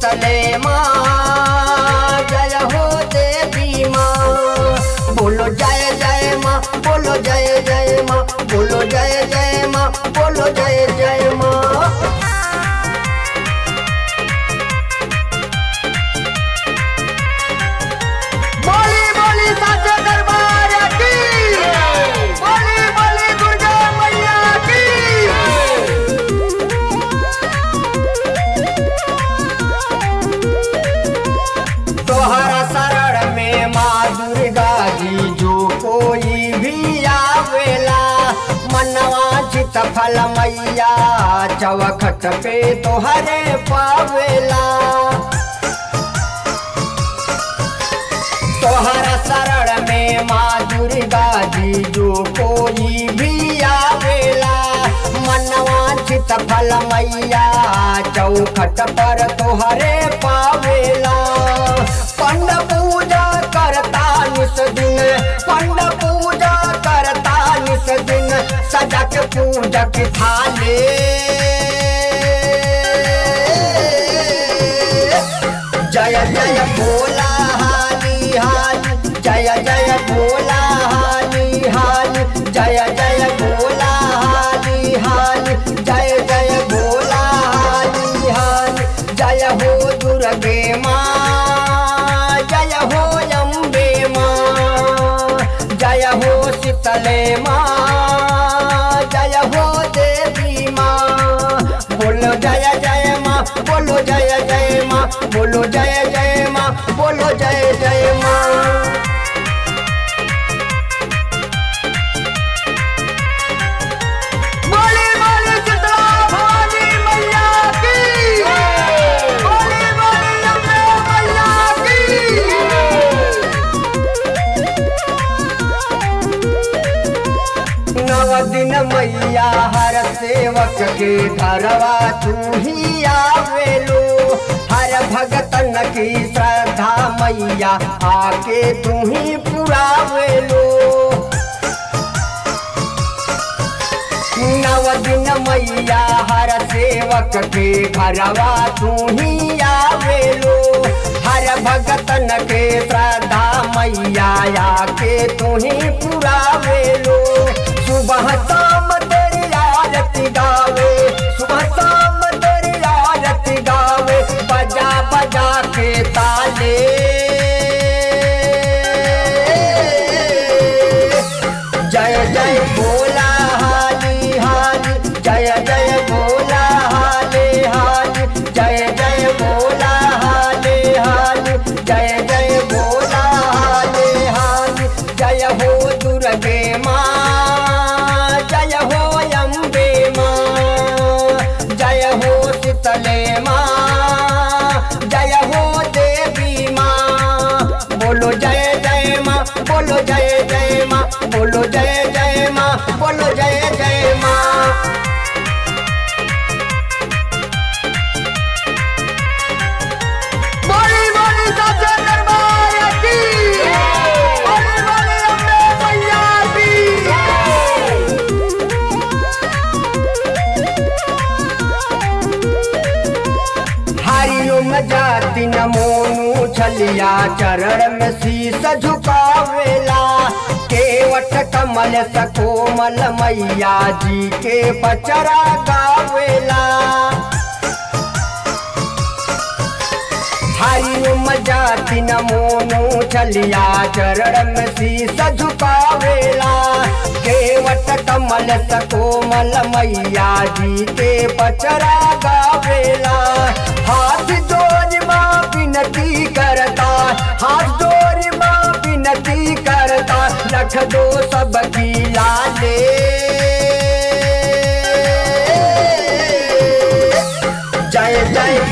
शीतले माँ जय हो देवी माँ बोलो जय जय माँ बोलो जय जय माँ बोलो जय जय माँ बोलो जय जय माँ बोली बोली साचे दरबार की बोली बोली दुर्गा मैया की तोहरा शरण में माँ दुर्गा जी जो कोई भी आवेला मनवा चित फल मैया चौखट पे तोहरे पावेला तोहरा शरण में माँ दुर्गा जी जो कोई भी आवेला मनवांचित फल मैया चौखट पर तोहरे पावेला पंड पूजा करता निस दिन पंड पूजा करता निस दिन सजक पूजक थाले जय जय भोला हाली हाली जय जय भोला हाली हाली जय जय भोला हाली हाली जय जय भोला हाली हाली जय हो दुर्गे माँ जय हो अम्बे माँ जय हो शीतले माँ जय हो देवी माँ बोलो जय जय माँ बोलो जय जय माँ बोलो जय जय माँ बोलो जय जय माँ बोली बोली शीतला भवानी मैया की बोली बोली अम्बे मैया की नव दिन मैया हर सेवक के घरवा तू ही आवेलो हर भगतन की श्रद्धा मैया आके तू ही पुरावेलो नव दिन मैया हर सेवक के घरवा तू ही आवेलो हर भगतन के श्रद्धा मैया आके तू ही पुरावेलो सुबह शाम तेरी आरती गावे सुबह शाम तेरी आरती गावे बजा बजा के ताले जय जय भोला हाली हाली जय जय भोला हाली हाली जय जय भोला हाली हाली जय जय भोला हाली हाली जय हो दुर्गे माँ जय हो अम्बे माँ जय हो शीतले माँ जय हो देवी माँ बोलो जय जय माँ बोलो जय जय माँ बोलो जय जय माँ बोलो जय जय माँ बोली बोली साचे दरबार की बोली बोली अम्बे मैया की हरिओम जाति नमोनु छलिया चरण में शीस झुकावेला केवट कमल सकोमल मैया जी के पचरा गावेला हरिओम जाति नमोनु छलिया चरण में शीस झुकावेला केवट कमल सकोमल मैया जी के पचरा गावेला हाथ जोड़ माँ विनती करता हाथ जोड़ माँ विनती करता रख दो सबकी लाले जय जय